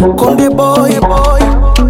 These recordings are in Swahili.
Konde boy boy.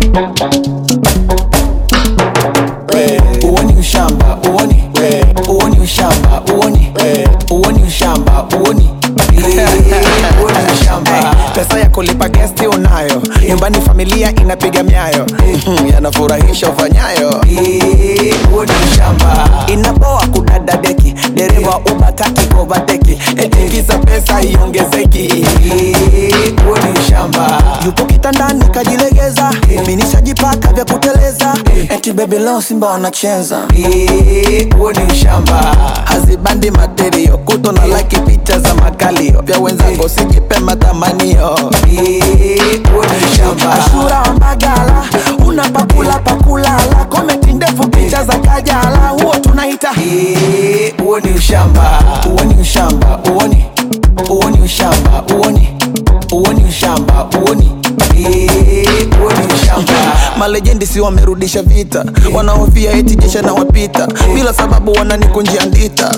Uoni ushamba, uoni. Uoni ushamba, uoni. Uoni ushamba, uoni. Uoni ushamba. Pesa ya kulipa gesti unayo, nyumbani familia inapiga miayo, Mhm, yanafurahisha ufanyayo. Uoni ushamba. Inapoa kudada deki, dereva ubakaki kovateki, eti kisa pesa iongezeki. Uoni ushamba. Yupo kitandani kajilegeza, mimi nishajipaka vya kuteleza, eti baby leo Simba wanacheza. Uoni ushamba. Hazibandi materio, kuto na like picha za makalio, vya wenzangu sijipe matamanio. Uoni ushamba. Ashura wa Mbagala, unapakula pakulala, komenti ndefu picha za Kajala, huo tunaita uoni ushamba. Uoni ushamba, uoni uoni ushamba, uoni uoni ushamba, uoni uoni ushamba. Malejendi si wamerudisha vita, wanaofia eti jesha na wapita, bila sababu wananikunjia ndita.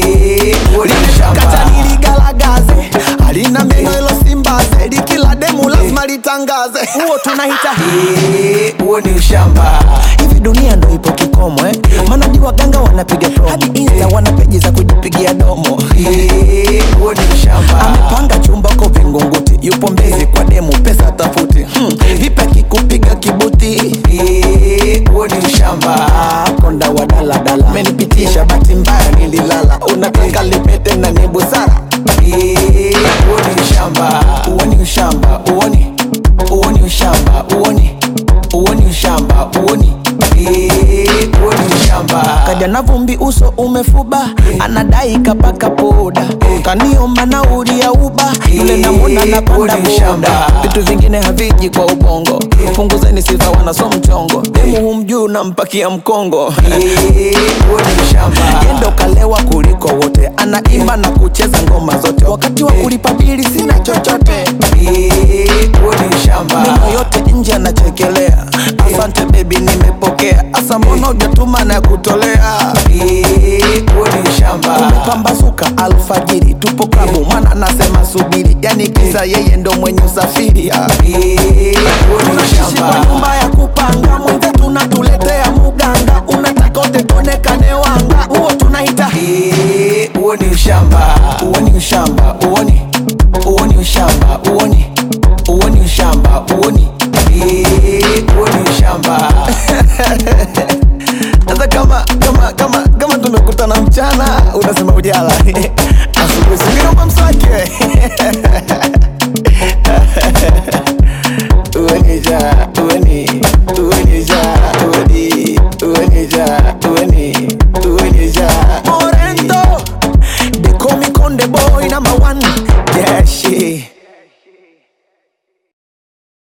Kata niligalagaze, halina meno ilo simbaze, likila demu lazima litangaze, huo tunaita huo ni ushamba. Hivi dunia ndo ipo kikomo eh? Maana di waganga wanapiga promo, hadi insta wana peji za kujipigia domo. Huo ni ushamba. Amepanga chumba ko Vingunguti, yupo Mbezi kwa demu, pesa tafuti. Hmm. Vipi akikupiga kibuti? Huo ni ushamba. Konda wa daladala, menipitisha bahati mbaya nililala, unataka lipete na ni busara. Huo ni ushamba. Huo ni ushamba. Uoni uoni ushamba uoni uoni ushamba uoni uoni ushamba kaja na vumbi uso umefuba anadai kapaka poda kaniomba nauli ya uba yule namwona napanda boda vitu vingine haviji kwa ubongo punguzeni sifa wanaso mchongo demu humjuu nampakia mkongo yendo kalewa kuliko wote anaimba na kucheza ngoma zote wakati wa kulipa bili sina chochote meno yote nje anachekelea asante bebi nimepokea asa mbona ujatuma na kutolea umepambazuka alfajiri tupo klabu mwana anasema subiri yani kisa yeye ndo mwenye usafiri ah. tunaishi kwa nyumba ya kupanga mwenzetu unatuletea muganga unataka utetonekane wanga huo tunaita huo ni ushamba uoni ushamba uoni uoni ushamba uoni uoni ushamba uoni uoni ushamba sasa kama kama kama kama tumekutana mchana unasema ujala asubuhi singinomba mswaki uenija ueni uenija ueni uenija ueni uenija Morento they call me Conde boy number one yeah shit